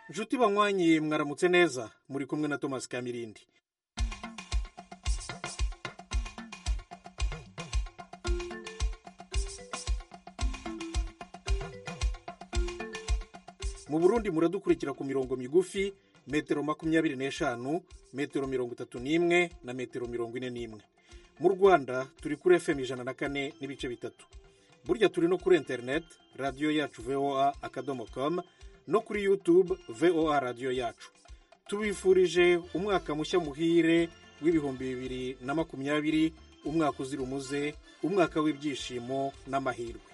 nshuti banywanye mwaramutse neza muri kumwe na thomas kamirindi mu burundi muradukurikira ku mirongo migufi metero makumyabiri n'eshanu metero mirongo itatu n'imwe na metero mirongo ine n'imwe mu rwanda turi kuri fm ijana na kane n'ibice bitatu burya turi no kuri interineti radiyo yacu voa akadomo komu no kuri yutube voa radiyo yacu tubifurije umwaka mushya muhire w'ibihumbi bibiri na makumyabiri umwaka uzira umuze umwaka w'ibyishimo n'amahirwe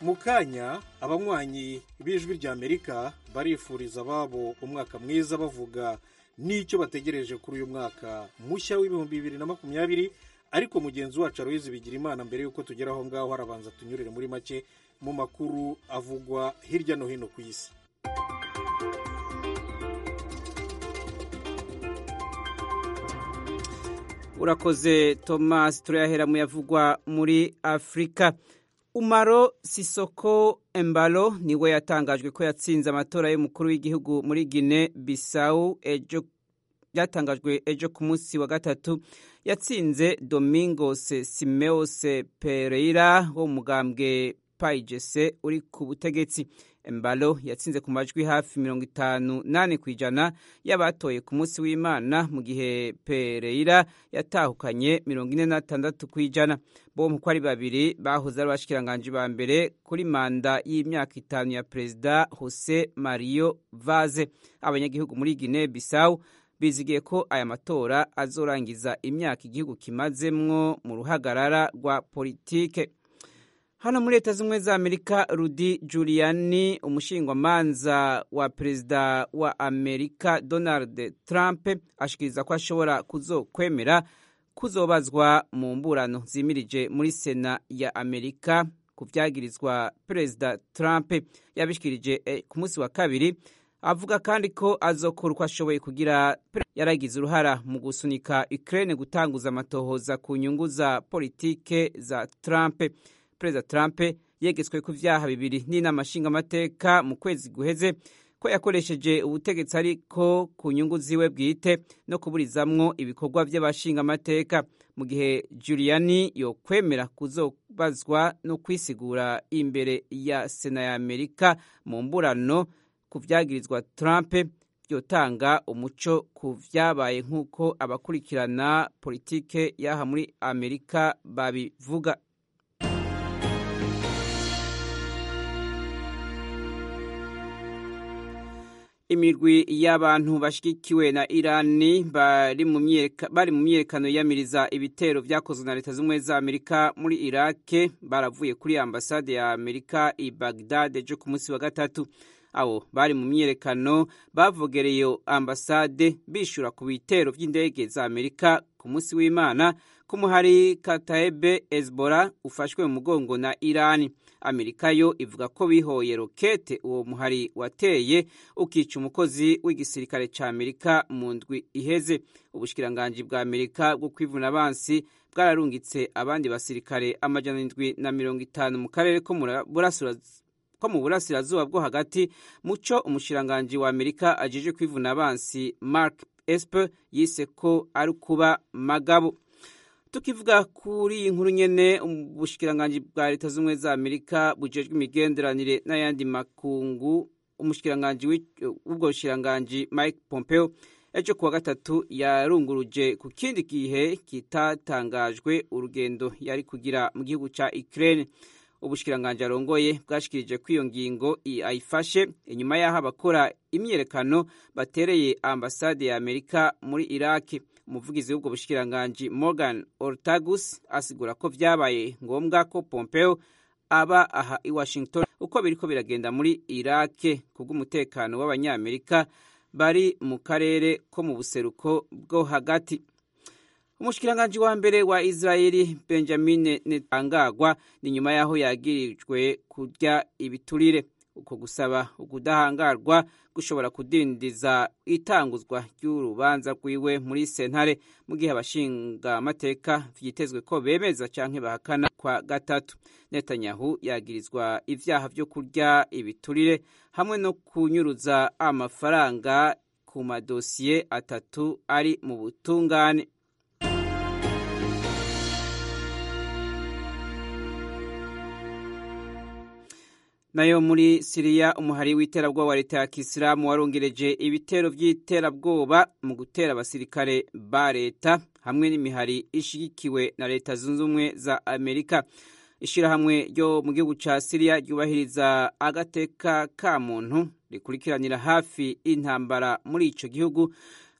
mu kanya abanywanyi b'ijwi ry'amerika barifuriza ababo umwaka mwiza bavuga n'icyo bategereje kuri uyu mwaka mushya w'ibihumbi bibiri na makumyabiri ariko mugenzi wacu aruhizi bigira imana mbere y'uko tugera aho ngaho harabanza tunyurire muri make mu makuru avugwa hirya no hino ku isi urakoze thomas turayahera mu yavugwa muri afurika umaro sisoko embalo niwe yatangajwe ko yatsinze amatora y'umukuru w'igihugu muri gine bisawu ejo byatangajwe ejo ku munsi wa gatatu yatsinze domingos simeose pereira wo mugambwe payigese uri ku butegetsi embalo yatsinze ku majwi hafi mirongo itanu nane ku ijana y'abatoye ku munsi w'imana mu gihe pereira yatahukanye mirongo ine n'atandatu ku ijana bo mu ari babiri bahoze ari abashikiranganji ba mbere kuri manda y'imyaka itanu ya perezida jose mario vaze abanyagihugu muri guinea bissau bizigiye ko aya matora azorangiza imyaka igihugu kimazemwo mu ruhagarara rwa politike hano muri leta z'ubumwe za amerika rudi juliani umushingwamanza wa perezida wa amerika donald trump ashikiriza ko ashobora kuzokwemera kuzobazwa mu mburano zimirije muri sena ya amerika ku byagirizwa perezida trump yabishikirije eh, ku munsi wa kabiri avuga kandi ko azokora uko ashoboye kugira yaragize uruhara mu gusunika ukraine gutanguza amatohoza ku nyungu za politike za trump perezida trump yegetswe ku byaha bibiri n'inama nshingamateka mu kwezi guheze ko yakoresheje ubutegetsi ariko ku nyungu ziwe bwite no kuburizamwo ibikorwa by'abashingamateka mu gihe juliani yokwemera kuzobazwa no kwisigura imbere ya sena ya amerika mu mburano ku byagirizwa trump byotanga umuco ku byabaye nk'uko abakurikirana politike y'aha muri amerika babivuga imirwi y'abantu bashyigikiwe na irani bari mu myiyerekano yiyamiriza ibitero byakozwe na leta z'ubumwe za amerika muri irake baravuye kuri ambasade ya amerika i bagdad ejo ku munsi wa gatatu abo bari mu myiyerekano bavogereye ambasade bishyura ku bitero by'indege za amerika ku munsi w'imana k'umuhari kataebe ezbora ufashwe mu mugongo na irani amerika yo ivuga ko bihoye rokete uwo muhari wateye ukica umukozi w'igisirikare cya amerika mu ndwi iheze ubushikiranganji bwa amerika bwo kwivuna abansi bwararungitse abandi basirikare amajana indwi na mirongo itanu mu karere ko mu burasirazuba bwo hagati muco umushikiranganji wa amerika ajeje kwivuna abansi mark esper yise ko ari kuba magabo tukivuga kuri iyi nkuru nyene ubushikiranganji bwa leta z'ubumwe za amerika bujejwe imigenderanire n'ayandi makungu umushikiranganji w'ubwo bushikiranganji mike pompeo ejo kuwa gatatu yarunguruje ku kindi gihe kitatangajwe urugendo yari kugira mu gihugu ca ukraine ubushikiranganji arongoye bwashikirije ko iyo ngingo ayifashe inyuma y'aho abakora imyiyerekano batereye ambasade ya amerika muri iraki umuvugizi w'ubwo bushikiranganji morgan ortagus asigura ko byabaye ngombwa ko pompeo aba aha i washington uko biriko biragenda muri irake kubw'umutekano w'abanyamerika bari mu karere ko mu buseruko bwo hagati umushikiranganji wa mbere wa israeli benjamin netangagwa ni nyuma y'aho yagirijwe kurya ibiturire uko gusaba ukudahangarwa gushobora kudindiza itanguzwa ry'urubanza rwiwe muri sentare mu gihe abashinga amateka vyitezwe ko bemeza canke bahakana kwa gatatu netanyahu yagirizwa ivyaha vyo kurya ibiturire hamwe no kunyuruza amafaranga ku madosiye atatu ari mu butungane nayo muri siriya umuhari w'iterabwoba wa leta ya kisilamu warongereje ibitero by'iterabwoba mu gutera abasirikare ba leta hamwe n'imihari ishyigikiwe na leta zunze ubumwe za amerika ishyirahamwe ryo mu gihugu cya siriya ryubahiriza agateka ka muntu rikurikiranira hafi intambara muri icyo gihugu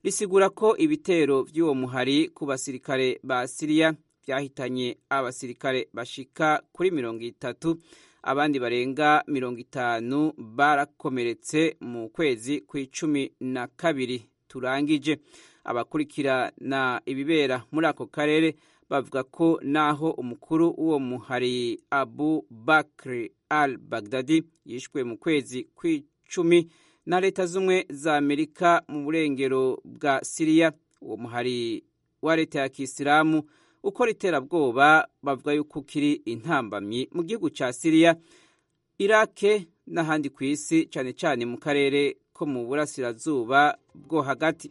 risigura ko ibitero by'uwo muhari ku basirikare ba siriya byahitanye abasirikare bashika kuri mirongo itatu abandi barenga mirongo itanu barakomeretse mu kwezi kw'icumi na kabiri turangije abakurikirana ibibera muri ako karere bavuga ko naho umukuru w'uwo muhari abu bakri al bagdadi yishwe mu kwezi kw'icumi na leta z'umwe za amerika mu burengero bwa siriya uwo muhari wa leta ya kisilamu ukora iterabwoba bavuga yuko ukiri intambamyi mu gihugu cya siriya irake n'ahandi ku isi cyane cyane mu karere ko mu burasirazuba bwo hagati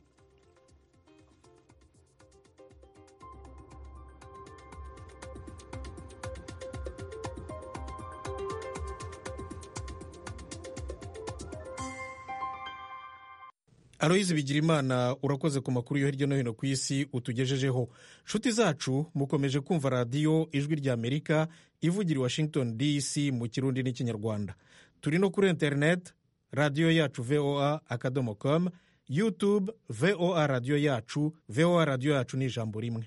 aloyizi bigirimana urakoze ku makuru yo hirya no hino ku isi utugejejeho nshuti zacu mukomeje kumva radiyo ijwi ry'amerika ivugira i washington dc mu kirundi n'ikinyarwanda turi no kuri interineti radiyo yacu voa akadomo komu yutube voa radiyo yacu voa radiyo yacu ni ijambo rimwe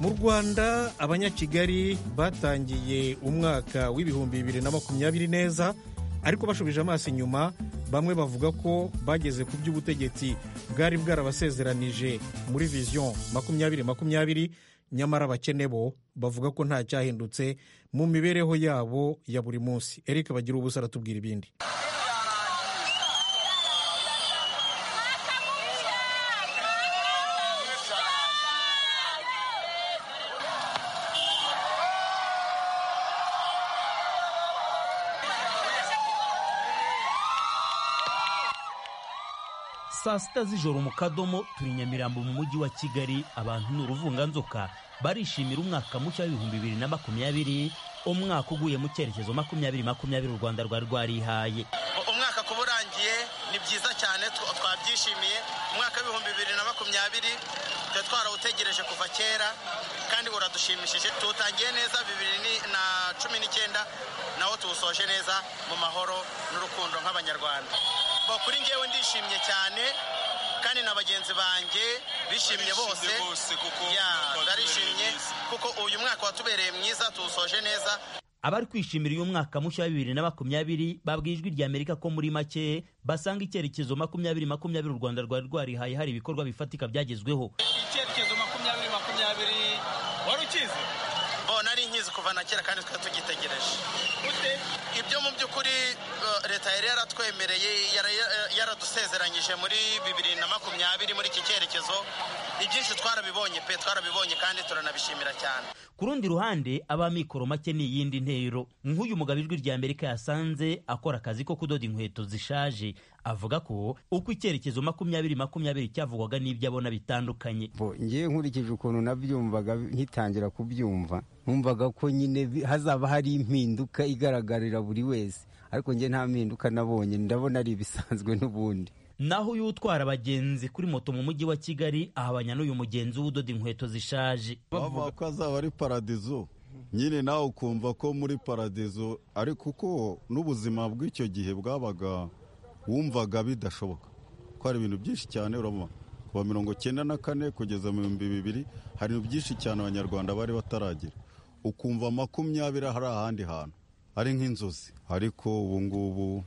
mu rwanda abanyakigali batangiye umwaka w'ibihumbi bibiri na makumyabiri neza ariko bashubije amaso inyuma bamwe bavuga ko bageze ku by'ubutegetsi bwari bwarabasezeranije muri viziyo makumyabiri makumyabiri nyamara abakene bo bavuga ko nta cyahindutse mu mibereho yabo ya buri munsi erike bagira ubusa aratubwira ibindi saa sita z'ijoro mu kadomo turi nyamirambo mu mujyi wa kigali abantu ni uruvunganzoka barishimira umwaka mushya w'ibihumbi bibiri na makumyabiri umwaka uguye mu cyerekezo makumyabiri makumyabiri u rwanda rwari rwarihaye umwaka kuba urangiye ni byiza cyane twabyishimiye umwaka w'ibihumbi bibiri na makumyabiri tuba twarawutegereje kuva kera kandi uradushimishije tuwutangiye neza bibiri na cumi n'icyenda nawo tuwusoje neza mu mahoro n'urukundo nk'abanyarwanda kuri ngewe ndishimye cyane kandi na bagenzi banjye bishimye bose barishimye kuko uyu mwaka watubereye mwiza tuwusoje neza abari kwishimira uyu mwaka mushya wa bibiri na makumyabiri babwiye ijwi ry'amerika ko muri make basanga icyerekezo makumyabiri makumyabiri u rwanda rwari rwarihaye hari ibikorwa bifatika byagezweho icyerekezo makumyabiri makumyabiri wari ukizi nari nkizi kuva na kera kandi twari tugitegereje ibyo mu by'ukuri leta yari yaratwemereye yaradusezeranyije muri bibiri na makumyabiri muri iki cyerekezo ibyinshi twarabibonye pe twarabibonye kandi turanabishimira cyane ku rundi ruhande abamikoro make ni iyindi ntero nk'uyu mugabo ijwi rya amerika yasanze akora akazi ko kudoda inkweto zishaje avuga ko uko icyerekezo makumyabiri makumyabiri cyavugwaga n'ibyo abona bitandukanye ngewe nkurikije ukuntu nabyumvaga nkitangira kubyumva nkumvaga ko nyine hazaba hari impinduka igaragarira buri wese ariko ngewe nta mpinduka nabonye ndabona ari ibisanzwe n'ubundi naho uyu utwara abagenzi kuri moto mu mujyi wa kigali ahabanya n'uyu mugenzi w'udoda inkweto zishaje bavuga ko azaba ari paradizo nyine nawe ukumva ko muri paradizo ariko uko n'ubuzima bw'icyo gihe bwabaga wumvaga bidashoboka ko hari ibintu byinshi cyane urabona kuva mirongo cyenda na kane kugeza mu bihumbi bibiri hari ibintu byinshi cyane abanyarwanda bari bataragira ukumva makumyabiri hari ahandi hantu ari nk'inzozi ariko ubu ngubu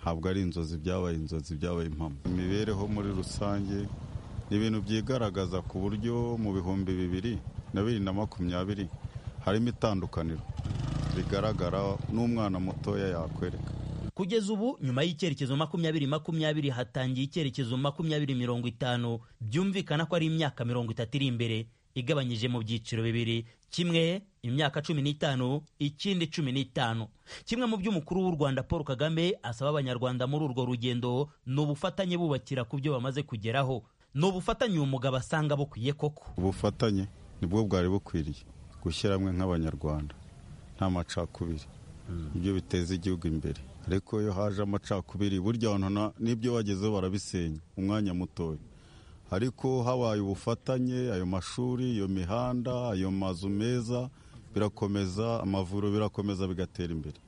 ntabwo ari inzozi byabaye inzozi byabaye impamo imibereho muri rusange ni ibintu byigaragaza ku buryo mu bihumbi bibiri na bibiri na makumyabiri harimo itandukaniro rigaragara n'umwana mutoya yakwereka kugeza ubu nyuma y'icyerekezo makumyabiri makumyabiri hatangiye icyerekezo makumyabiri mirongo itanu byumvikana ko ari imyaka mirongo itatu iri imbere igabanyije mu byiciro bibiri kimwe imyaka cumi n'itanu ikindi cumi n'itanu kimwe mu by'umukuru w'u rwanda paul kagame asaba abanyarwanda muri urwo rugendo ni ubufatanye bubakira ku byo bamaze kugeraho ni ubufatanye uwo mugabo asanga bukwiye koko ubufatanye nibwo bwari bukwiriye gushyiramo nk'abanyarwanda nta macakubiri ibyo biteza igihugu imbere ariko iyo haje amacakubiri burya abantu n'ibyo bagezeho barabisenya umwanya mutoya ariko habaye ubufatanye ayo mashuri iyo mihanda ayo mazu meza birakomeza amavuriro birakomeza bigatera imbere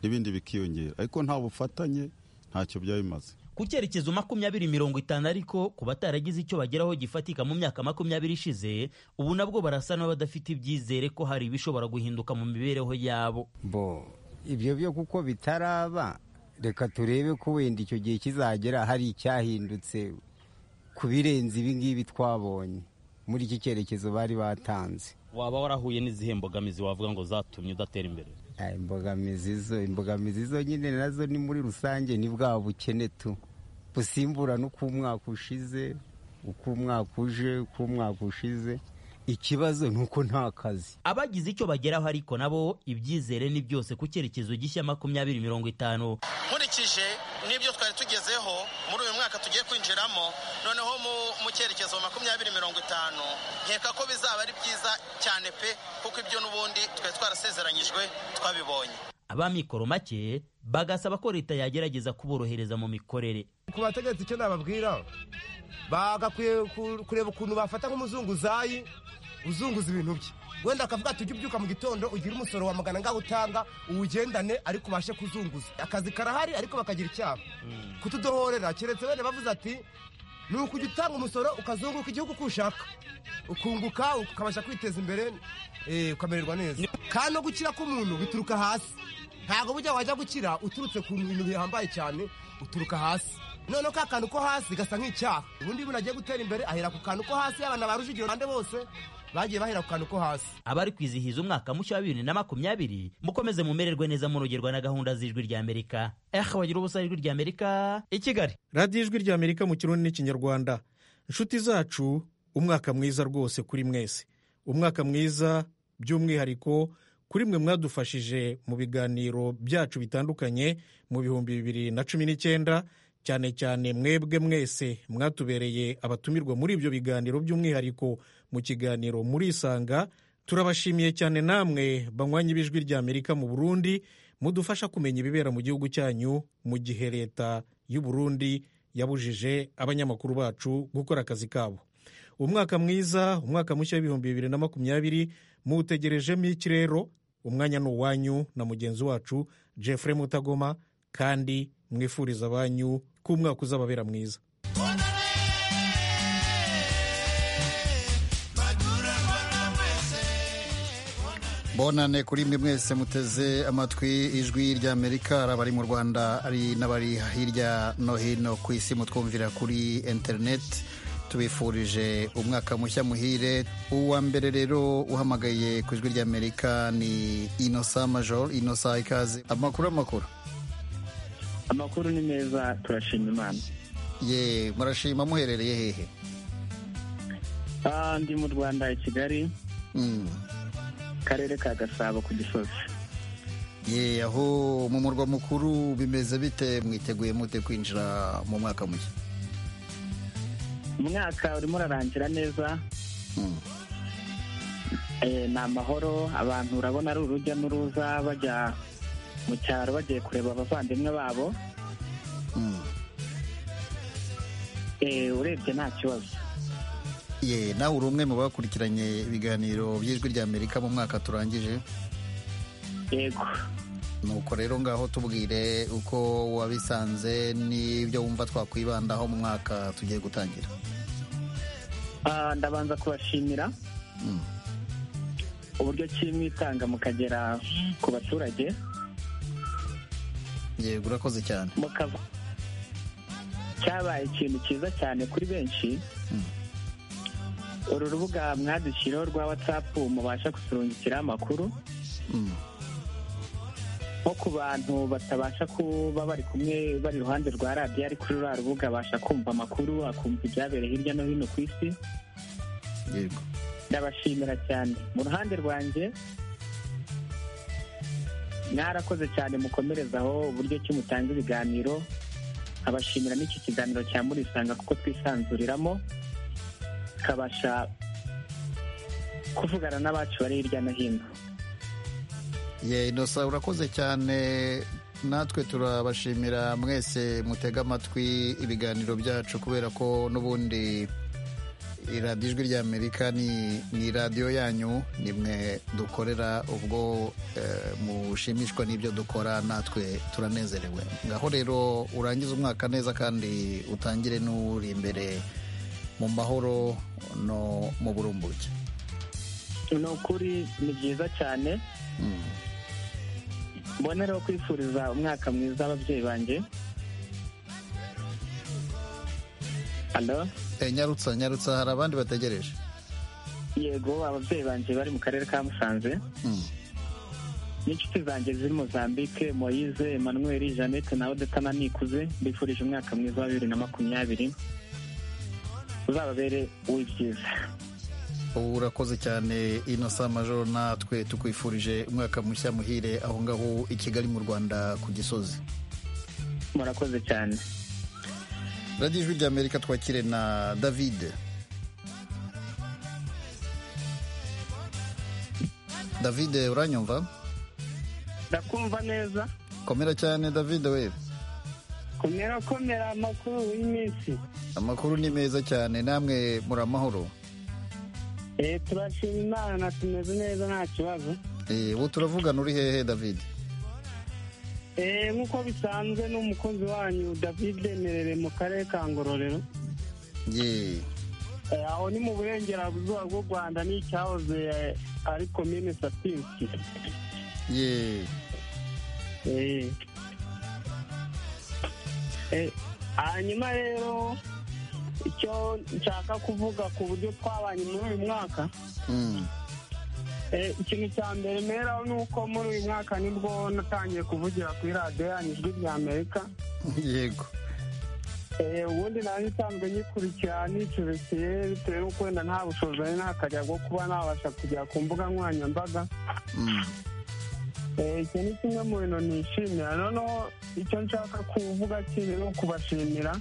n'ibindi bikiyongera ariko nta bufatanye ntacyo byaba bimaze ku cyerekezo makumyabiri mirongo itanu ariko ku bataragize icyo bageraho gifatika mu myaka makumyabiri ishize ubu nabwo barasa n'abadafite ibyizere ko hari ibishobora guhinduka mu mibereho yabo bo ibyo byo kuko bitaraba reka turebe ko wenda icyo gihe kizagera hari icyahindutse ku birenze ibi ngibi twabonye muri iki cyerekezo bari batanze waba warahuye n'izihe mbogamizi wavuga ngo zatumye udatera imbere imbogamizi zo imbogamizi zo nyine nazo ni muri rusange ni bwa bukene tu busimburana uko umwaka ushize uko umwaka uje uko umwaka ushize ikibazo ni uko nta kazi abagize icyo bageraho ariko nabo ibyizere ni byose ku cyerekezo gishya makumyabiri mirongo itanu nkurikije n'ibyo twari tugezeho muri uyu mwaka tugiye kwinjiramo noneho mu cyerekezo makumyabiri mirongo itanu nkeka ko bizaba ari byiza cyane pe kuko ibyo n'ubundi twari twarasezeranyijwe twabibonye abamikoro make bagasaba ko leta yagerageza kuborohereza mu mikorere ku bategetsi icyo nababwira bagakwiye kureba ukuntu bafata nk'umuzunguzayi uzunguza ibintu bye wenda akavuga ati ujye ubyuka mu gitondo ugire umusoro wa magana ngaho utanga uwugendane ariko ubashe kuzunguza akazi karahari ariko bakagira icyaha kutudohorera keretse wenda bavuze ati ni ukujya utanga umusoro ukazunguka igihugu uko ushaka ukunguka ukabasha kwiteza imbere ukamererwa neza kandi no gukira k'umuntu bituruka hasi ntabwo bujya wajya gukira uturutse ku bintu bihambaye cyane uturuka hasi noneho ka kantu ko hasi gasa nk'icyaha ubundi iyo umuntu agiye gutera imbere ahera ku kantu ko hasi abana ba rujugiro bande bose bagiye bahera ku kantu ko hasi abari kwizihiza umwaka mushya wa bibiri na makumyabiri mukomeze mumererwe neza murogerwa na gahunda z'ijwi ry'amerika eh wagira ubusa ijwi ry'amerika i kigali radiyo ijwi ry'amerika mu kirundi n'ikinyarwanda inshuti zacu umwaka mwiza rwose kuri mwese umwaka mwiza by'umwihariko kuri mwe mwadufashije mu biganiro byacu bitandukanye mu bihumbi bibiri na cumi n'icyenda cyane cyane mwebwe mwese mwatubereye abatumirwa muri ibyo biganiro by'umwihariko mu kiganiro muri isanga turabashimiye cyane namwe banywanye b'ijwi rya amerika mu burundi mudufasha kumenya ibibera mu gihugu cyanyu mu gihe leta y'u Burundi yabujije abanyamakuru bacu gukora akazi kabo umwaka mwiza umwaka mushya w'ibihumbi bibiri na makumyabiri muwutegerejemo ikirero umwanya ni uwanyu na mugenzi wacu Jeffrey mutagoma kandi mwifuriza abanyu ko umwaka uzababera mwiza bonane kuri mwe mwese muteze amatwi ijwi ry'amerika ari abari mu rwanda ari n'abari hirya no hino ku isi mutwumvira kuri interineti tubifurije umwaka mushya muhire uwa mbere rero uhamagaye ku ijwi ry'amerika ni inosa major inosa ikaze amakuru amakuru amakuru ni meza turashima imana ye murashima muherereye hehe ndi mu rwanda i kigali karere ka gasabo ku gisozi ye aho mu murwa mukuru bimeze bite mwiteguye mute kwinjira mu mwaka mushya umwaka urimo urarangira neza ni amahoro abantu urabona ari urujya n'uruza bajya mu cyaro bagiye kureba abavandimwe babo urebye nta kibazo ye nawe uri umwe mu bakurikiranye ibiganiro by'ijwi ry'amerika mu mwaka turangije yego nuko rero ngaho tubwire uko wabisanze n'ibyo wumva twakwibandaho mu mwaka tugiye gutangira ndabanza kubashimira uburyo ki mwitanga mukagera ku baturage yego urakoze cyane cyabaye ikintu cyiza cyane kuri benshi uru rubuga mwadukiriyeho rwa watsapu mubasha gusurungikira amakuru nko ku bantu batabasha kuba bari kumwe bari iruhande rwa radiyo ari kuri ruriya rubuga abasha kumva amakuru akumva ibyabereye hirya no hino ku isi yego ndabashimira cyane mu ruhande rwanjye mwarakoze cyane mukomerezaho uburyo ki mutanga ibiganiro nkabashimira n'iki kiganiro cya murisanga kuko twisanzuriramo tukabasha kuvugana n'abacu bari hirya no hino ye inosa urakoze cyane natwe turabashimira mwese mutega amatwi ibiganiro byacu kubera ko n'ubundi iradiyo ijwi ry'amerika ni ni radiyo yanyu nimwe dukorera ubwo eh, mushimishwa n'ibyo dukora natwe turanezerewe ngaho rero urangize umwaka neza kandi utangire n'uri imbere mu mahoro no mu burumbuke ni ukuri ni byiza cyane Mm. mbonereho kwifuriza umwaka mwiza ababyeyi banjye halo Eh, nyarutsa nyarutsa hari abandi bategereje yego ababyeyi banjye bari mu karere ka musanze Mm. n'inshuti zanjye ziri mozambique moyize emmanuel jeannette na odeta na nikuze mbifurije umwaka mwiza wa bibiri na makumyabiri uzababere uw'ibyiza ubu urakoze cyane inosa majoro natwe tukwifurije umwaka mushya muhire aho ngaho i kigali mu rwanda ku gisozi murakoze cyane radiyo ijwi ry'amerika twakire na david david uranyumva ndakumva neza komera cyane david we komera komera amakuru y'iminsi amakuru ni meza cyane namwe muri amahoro turashima imana tumeze neza nta kibazo Eh, ubu turavugana uri hehe david Eh, nk'uko bisanzwe n'umukozi wanyu david merere mu karere ka ngororero ye Eh, aho ni mu burengerazuba bw'u rwanda n'icyahoze eh, ari komine sapinsi ye Eh. Eh, hanyuma rero icyo nshaka kuvuga ku buryo twabanye muri uyu mwaka Mm. Eh, ikintu cya mbere meraho ni uko muri uyu mwaka nibwo natangiye kuvugira kuri radiyo yanyu ijwi rya amerika yego Eh, ubundi nanjye nsanzwe nyikurikira nicubisiye bitewe n'uko wenda nta bushobozi nari ntakarya bwo kuba nabasha kujya ku mbuga nkoranyambaga Mm. Eh, icyo ni kimwe mu bintu nishimira noneho icyo nshaka kuvuga kiri ni ukubashimira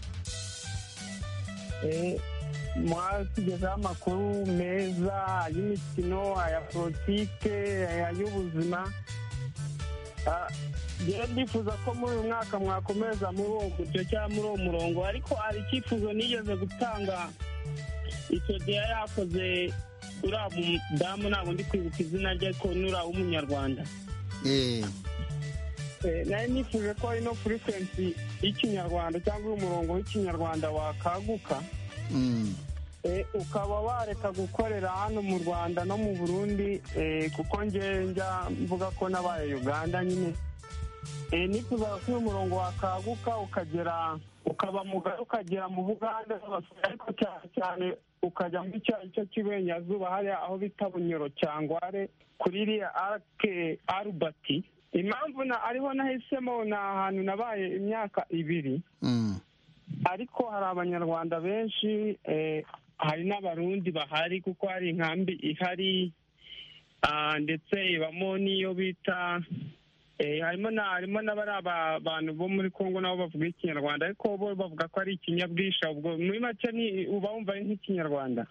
Eh, mwatugezaho amakuru meza ay'imikino aya politike aya y'ubuzima Ah, njyewe ndifuza ko muri uyu mwaka mwakomeza muri uwo mucyo cyangwa muri uwo murongo ariko hari icyifuzo nigeze gutanga icyo gihe yari yakoze uriya mudamu ntabwo ndi kwibuka izina rye ariko ni uriya w'umunyarwanda ye Eh, nari nifuje ko ino furikwensi y'ikinyarwanda cyangwa umurongo w'ikinyarwanda wakaguka Mm. Eh, ukaba wareka gukorera hano mu rwanda no mu burundi eh, kuko ngewe njya mvuga ko nabaye uganda nyine Eh, nifuzaga ko uyu murongo wakaguka ukagera ukaba mugari ukagera mu buganda n'abasore, ariko cyane cyane ukajya muri cya gice cy'iburengerazuba hariya aho bita bunyoro cyangware kuri iriya arake arubati impamvu na ariho nahisemo ni ahantu nabaye imyaka ibiri Mm. ariko hari abanyarwanda benshi eh, hari n'abarundi bahari kuko hari inkambi ihari ah, ndetse ibamo n'iyo bita eh, harimo na harimo n'abari aba- abantu bo muri kongo nabo bavuga ikinyarwanda ariko bo bavuga ko ari ikinyabwisha ubwo muri make ni uba wumva ari nk'ikinyarwanda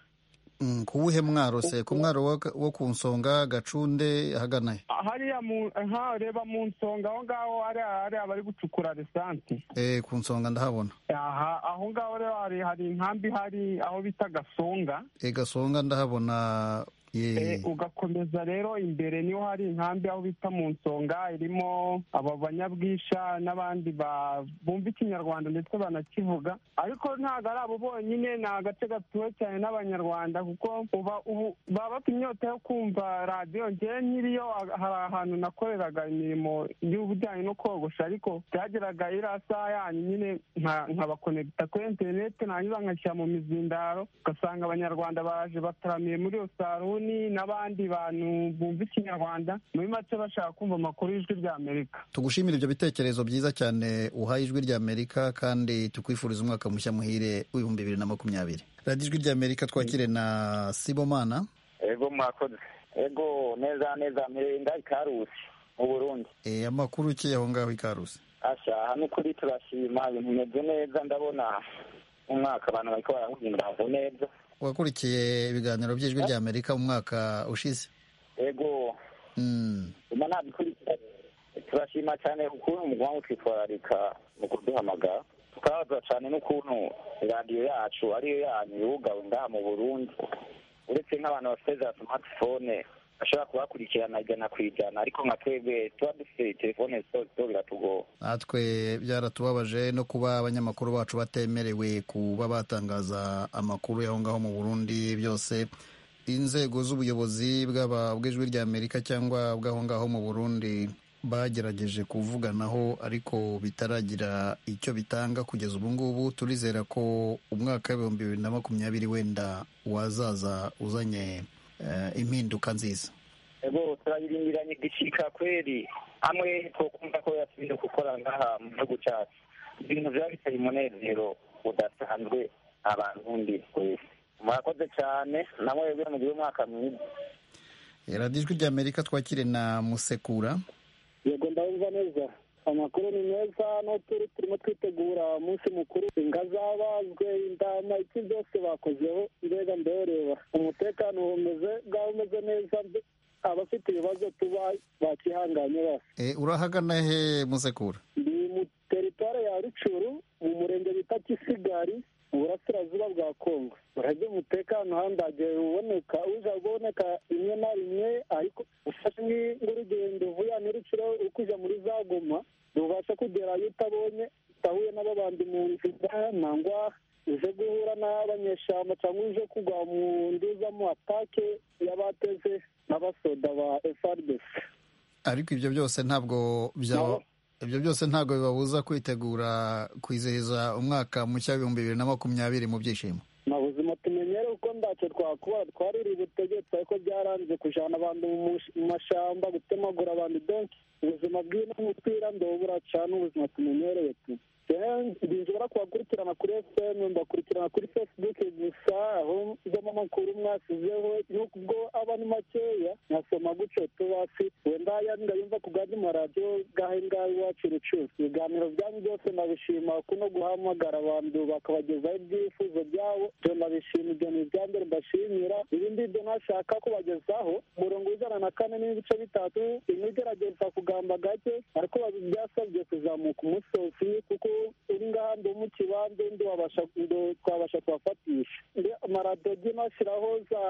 Mm, ku wuhe mwaro se ku mwaro wo- wo ku nsonga gacunde ahagana he Ah, hariya mu aha ureba mu nsonga aho ngaho hariya hariya bari gucukura lisansi Eh, ku nsonga ndahabona aha aho ngaho rero hari hari inkambi hari aho bita gasonga e gasonga ndahabona Eh, ugakomeza rero imbere niho hari inkambi aho bita mu nsonga irimo aba banyabwisha n'abandi ba- bumva ikinyarwanda ndetse banakivuga ariko ntabwo ari abo bonyine ni agace gatuwe cyane n'abanyarwanda kuko uba ubu baba bafite inyota yo kumva radiyo ngewe nk'iriyo a- hari ahantu nakoreraga imirimo y'ubujyanye no kogosha ariko byageraga iriya saha yanyu nyine nka- nkabakonekita kuri interineti nangiza nkashyira mu mizindaro ugasanga abanyarwanda baje bataramiye muri iyo saruni n'abandi bantu bumva ikinyarwanda muri make bashaka kumva amakuru y'ijwi rya amerika tugushimira ibyo bitekerezo byiza cyane uhaye ijwi ry'amerika kandi tukwifuriza umwaka mushya muhire w'ibihumbi bibiri na makumyabiri radiyo ijwi ry'amerika twakire na sibomana ego mwakoze ego neza neza mirenga ikarusi mu burundi Eh, amakuru ki aho ngaho i karusi asha hano kuri turashima ibintu bimeze neza ndabona mu mwaka abantu bariko barahimbaza neza wakurikiye ibiganiro by'ijwi ry'amerika mu mwaka ushize ego Mm. uma nabikurikira turashima cyane ukuntu mugomba kwitwararika mu kuduhamagara tukabaza cyane n'ukuntu radiyo yacu ariyo yanyu yugawe ngaha mu burundi uretse nk'abantu bafite za smartphone bashobora kubakurikirana ijana ku ijana ariko nka twebwe tuba dufite telefone zitozito biratugora natwe byaratubabaje no kuba abanyamakuru bacu batemerewe kuba batangaza amakuru y'aho ngaho mu burundi byose inzego z'ubuyobozi bw'aba- bw'ijwi ry'amerika cyangwa bw'aho ngaho mu burundi bagerageje kuvuganaho ariko bitaragira icyo bitanga kugeza ubu ngubu turizera ko umwaka w'ibihumbi bibiri na makumyabiri wenda wazaza uzanye eh, impinduka nziza ego turayirindiranye igishika kweli hamwe twokumva ko yasubire gukora ngaha mu gihugu cyacu ibintu biba biteye umunezero udasanzwe abarundi twese murakoze cyane namwebwe mugire umwaka mwiza radiyo ijwi ry'amerika twakire na musekura yego ndabumva neza amakuru ni meza no turi turimo twitegura umunsi mukuru ingazabazwe indama iki byose bakozeho mbega ndoreba umutekano wumeze bwaba umeze neza mbe- abafite ibibazo tuba bakihanganye bose Eh, urahagana he musekura ndi mu teritware ya rucuru mu murenge bita kisigari mu burasirazuba bwa kongo urabye umutekano handagera uboneka uza kuboneka rimwe na rimwe ariko ufashe nk- nk'urugendo uvuye ahantu i rucuro ukuja muri za goma ntubasha kugerayo utabonye utahuye n'ababandi mu nzira nangwa uje guhura n'abanyeshamba cyangwa uje kugwa mu nduzamo atake y'abateze n'abasoda ba frdc ariko ibyo byose ntabwo byaba ibyo byose ntabwo bibabuza kwitegura kwizihiza umwaka mushya w'ibihumbi bibiri na makumyabiri mu byishimo mu buzima tumenyere uko ntacyo twakora twariri ubutegetsi ariko byaranze kujana abantu mu mush- mu mashamba gutemagura abantu donki ubuzima bw'ino mutwira ndobura cane ubuzima tumenyereye tu ndinjobora kubakurikirana kuri fm mbakurikirana kuri facebook gusa aho njamo amakuru mwasizeho nuko ubwo aba ni makeya nkasoma guco tubasi wenda yandi ndayumva ku gandi maradiyo gahe ngahe iwacu rucuru ibiganiro byanyu byose ndabishima kuno guhamagara abantu bakabagezaho ibyifuzo byabo ibyo ndabishima ibyo ni ibya mbere mbashimira ibindi ibyo ntashaka kubagezaho umurongo w'ijana na kane n'ibice bitatu imwe igerageza kugamba gake ariko babi- byasabye kuzamuka umusozi kuko uri ngaha ndi mu kibanza ndi wabasha- ndo- twabasha kubafatisha maradodi nashyiraho za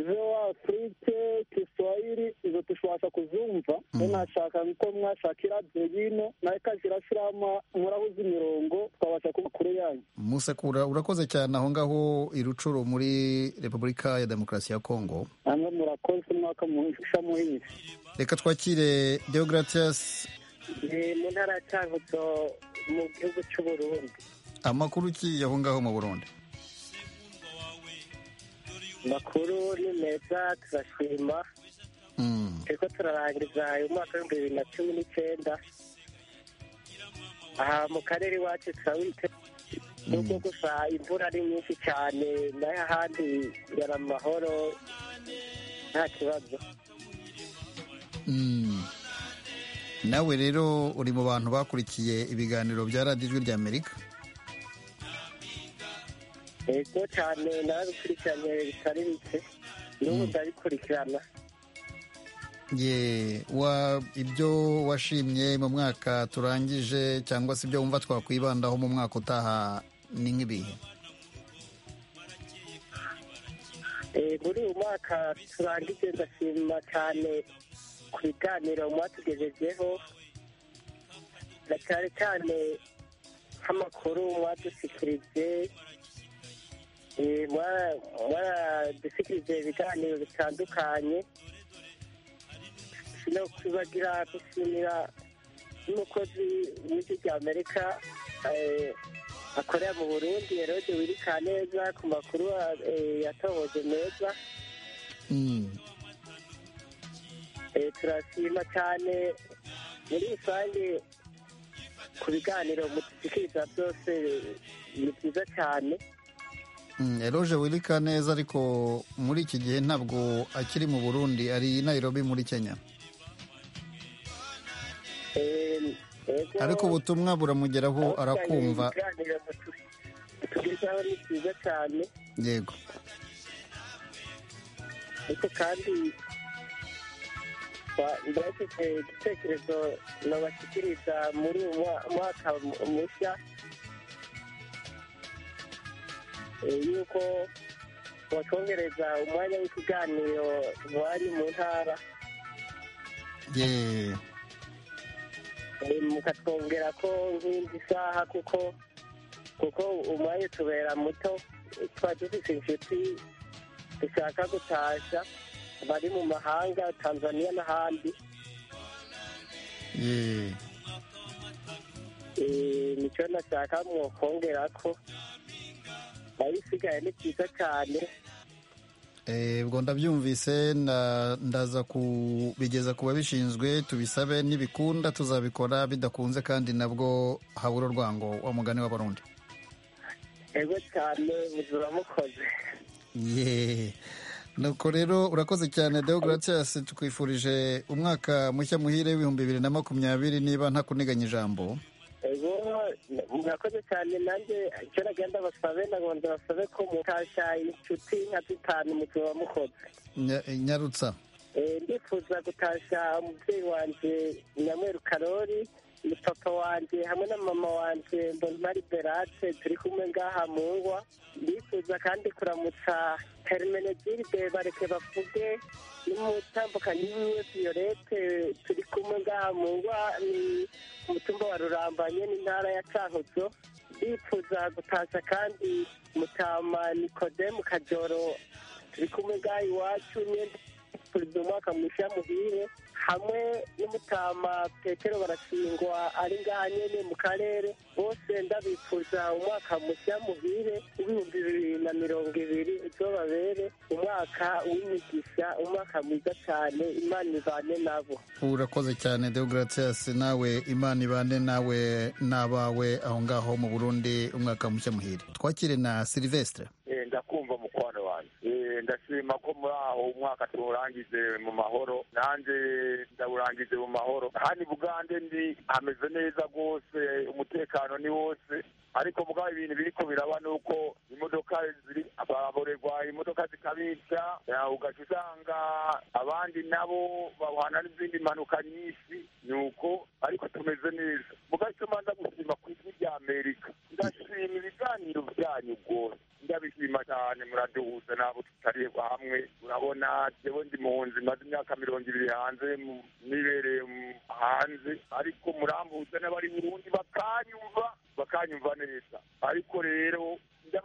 voa afurike kiswahili izo tushobasha kuzumva rero nashaka ko mwashaka iradiyo y'ino nayo ikazirashyiramo murahuza imirongo twabasha kuba kure yanyu musekura urakoze cyane aho ngaho irucuro muri repubulika ya demokarasi ya kongo namwe murakoze umwaka muhisha muhinzi reka twakire deogratias ni mu ntara ya cyangutso mu gihugu cy'uburundi amakuru ki aho ngaho mu burundi amakuru ni meza turashima Mm. turiko turarangiza uyu mwaka w'ibihumbi bibiri na cumi n'icenda aha mu karere iwacu turawite nubwo gusa imvura ari nyinshi cyane nayo ahandi yari amahoro nta kibazo Mm. nawe rero uri mu bantu bakurikiye ibiganiro bya radiyo ijwi ry'amerika yego cyane narabikurikiranye bitari bike n'ubu ndabikurikirana ye wa ibyo washimye mu mwaka turangije cyangwa se ibyo wumva twakwibandaho mu mwaka utaha ni nk'ibihe muri uyu mwaka turangije ndashima cyane ku biganiro mwatugejejeho na cyane cyane nk'amakuru mwadushyikirije eh, mwa- mwaradushyikirije ibiganiro bitandukanye no kubagira gushimira n'umukozi w'ijwi rya amerika eh, akorera mu burundi herode wirika neza ku makuru eh, yatohoje meza Mm. Eh, turashima cyane muri rusange ku biganiro mutushikiriza byose ni byiza cyane Mm, Eloge Wilika neza ariko muri iki gihe ntabwo akiri mu Burundi ari i Nairobi muri Kenya Eh, ego, ariko ubutumwa buramugeraho abashakanye arakumva ibiganiro mutu- mutugezaho ni byiza cyane yego ariko kandi ba- ndabafite igitekerezo nabashyikiriza muri uyu mwa- mwaka mu- mushya Eh, yuko watwongereza umwanya w'ikiganiro wari mu ntara ye Eh, mukatwongera ko nk'indi saha kuko kuko umwanya utubera muto twari dufite inshuti dushaka gutashya bari mu mahanga tanzaniya n'ahandi ye Eh, nicyo nashaka mwokongera ko ayisigaye ni byiza cyane Eh, ubwo ndabyumvise nda- ndaza kubigeza ku babishinzwe tubisabe nibikunda tuzabikora bidakunze kandi nabwo habura urwango wa mugani w'abarundi ego cyane muzura mukoze ye nuko rero urakoze cyane deogratias tukwifurije umwaka mushya muhire w'ibihumbi bibiri na makumyabiri niba nta kuniganya ijambo ego murakoze cyane nanjye icyo nagenda basabe nabo ndabasabe ko mukasha inshuti nka dutanu muzura mukoze Nya- nyarutsa Eh, ndifuza gutashya umubyeyi wanjye nyamweru karori ni papa wanjye hamwe na mama wanjye mbonimari berate turi kumwe ngaha mu ngwa ndifuza kandi kuramutsa hermenegilde bareke bavuge n'umutambukanyi wiwe violette turi kumwe ngaha mu ngwa ni umutumba wa rurambanye n'intara ya cankuzo ndifuza gutashya kandi mutama nikodemu kajoro turi kumwe ngaha iwacu nyene perezida umwaka mushya muhire hamwe n'umutama petero barashingwa ari ngaha nyene mu karere bose ndabifuza umwaka mushya muhire w'ibihumbi bibiri na mirongo ibiri uzobabere umwaka w'imigisha umwaka mwiza cyane imana ibane nabo urakoze cyane deogratias nawe imana ibane nawe n'abawe aho ngaho mu burundi umwaka mushya muhire twakire na silvestre Eh, ndakumva mukwano wanjye Eh, ndashima ko muri aho umwaka tuwurangize mu mahoro nanjye ndawurangize mu mahoro hano i bugande ndi hameze neza rwose umutekano ni wose ariko mugabo ibintu biriko biraba ni uko imodoka ziri ababorerwa imodoka zikabica eh, ugaca usanga abandi nabo bahwana n'izindi mpanuka nyinshi ni uko ariko tumeze neza mugabo icyo mbanza gushima ku ijwi rya amerika ndashima ibiganiro byanyu rwose ndabishima cyane muraduhuza nabo tutari hamwe urabona jewe ndi mpunzi maze imyaka mirongo ibiri hanze mu- nibereye mu- hanze ariko murambuza n'abari burundi bakanyumva bakanyumva neza ariko rero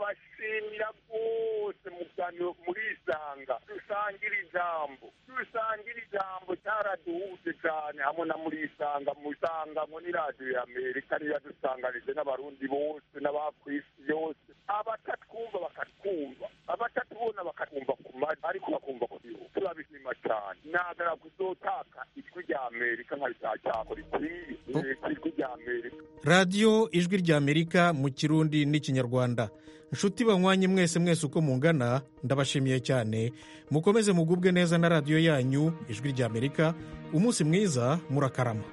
ndabashimira rwose muganiro murisanga dusangira ijambo dusangira ijambo cyaraduhuje cyane hamwe na murisanga musangamo ni radiyo ya amerika ntiyadusanganije n'abarundi bose n'abakwisi yose abatatwumva bakatwumva abatatubona bakatwumva ku mari ariko bakumva ku gihugu turabishima cyane nagara kuzotaka ijwi rya amerika nkabishakako rikwiye Eh, ijwi rya amerika radiyo ijwi ry'amerika mu kirundi n'ikinyarwanda nshuti banywanye mwese mwese uko mungana ndabashimiye cyane mukomeze mugubwe neza na radiyo yanyu ijwi ry'amerika umunsi mwiza murakarama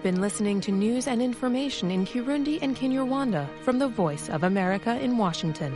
been listening to news and information in Kirundi and Kinyarwanda from the Voice of America in Washington.